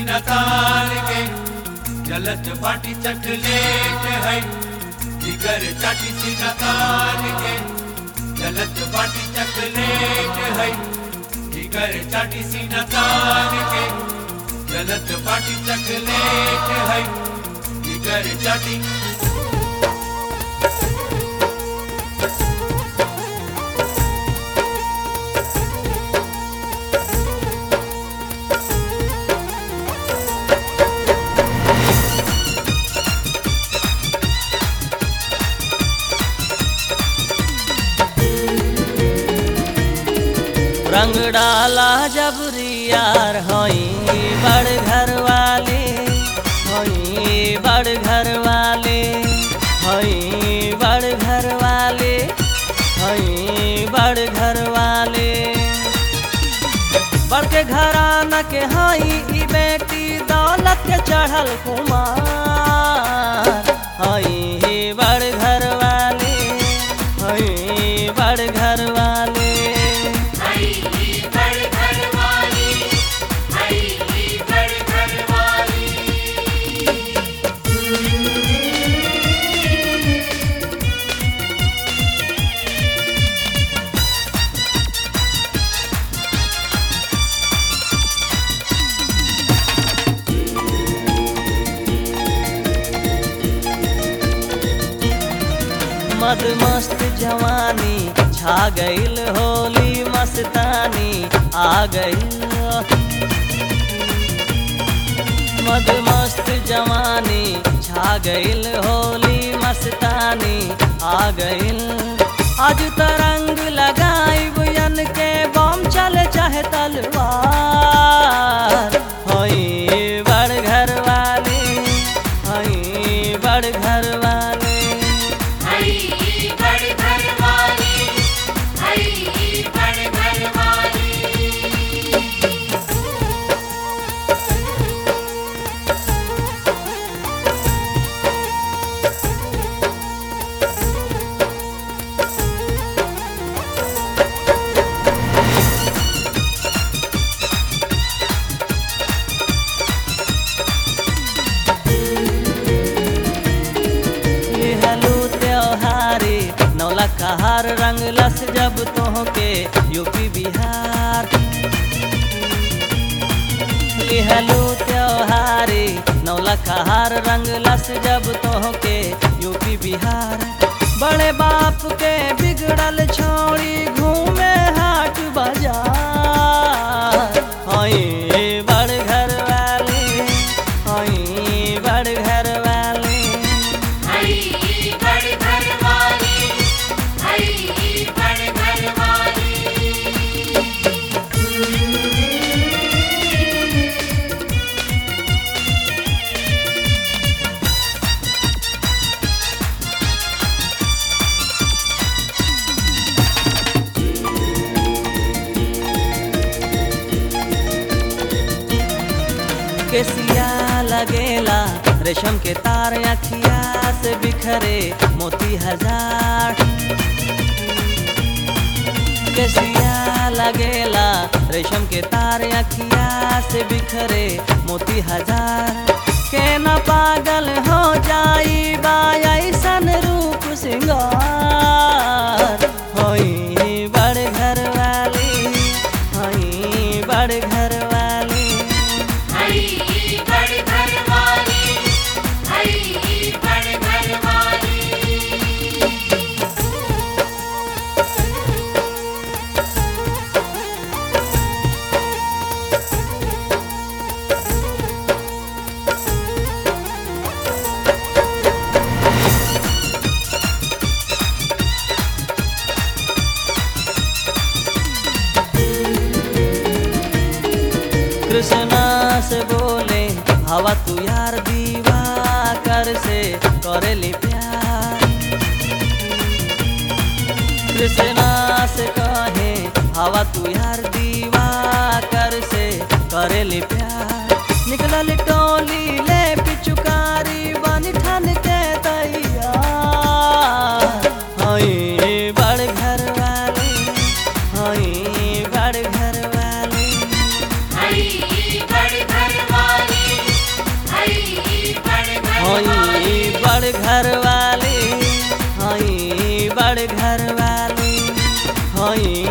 सीना तान के जलत बाटी चकलेट है जिगर चाटी सीना तान के जलत बाटी चकलेट है जिगर चाटी सीना तान के जलत बाटी चकलेट है जिगर चाटी रंग डाला जबरियार हई बड़ घर वाले हई बड़ घर वाले हई बड़ घर वाले हई बड़ घर वाले बड़ के घराना के हई ई बेटी दौलत के चढ़ल कुमार हई बड़ घर वाले हई बड़ घर वाले मद मस्त जवानी छा गईल होली मस्तानी आ गईल मद मस्त जवानी छा गईल होली मस्तानी आ गईल आज तरंग लगाई बुयन के बम चल चाहे तलवार हई बड़ घर वाले हई बड़ घर वाले लिहलू त्योहारी नौला कहार रंग लस जब तोहके यूपी बिहार लिहलू त्योहारी नौला कहार रंग लस जब तोहके यूपी बिहार बड़े बाप के बिगड़ल छोड़ी घूमे हाट बाजार हई बड़ घर वाले हई बड़ घर वाले केसिया लगेला रेशम के तार अखिया से बिखरे मोती हजार केसिया लगेला रेशम के तार अखिया से बिखरे मोती हजार के न पागल हो जाई बा ऐसन रूप सिंगार होई बड़ घर वाली होई बड़ घर वाली कृष्णा से बोले हवा तू यार दीवा कर से करेली प्यार कृष्णा से कहे हवा तू यार दीवा कर से करेली प्यार निकलल टोली ले पिचुकारी बन ठन के तैयार हई बड़ घर वाली हई बड़ घर वाली बड़ घर वाली घर वाली हई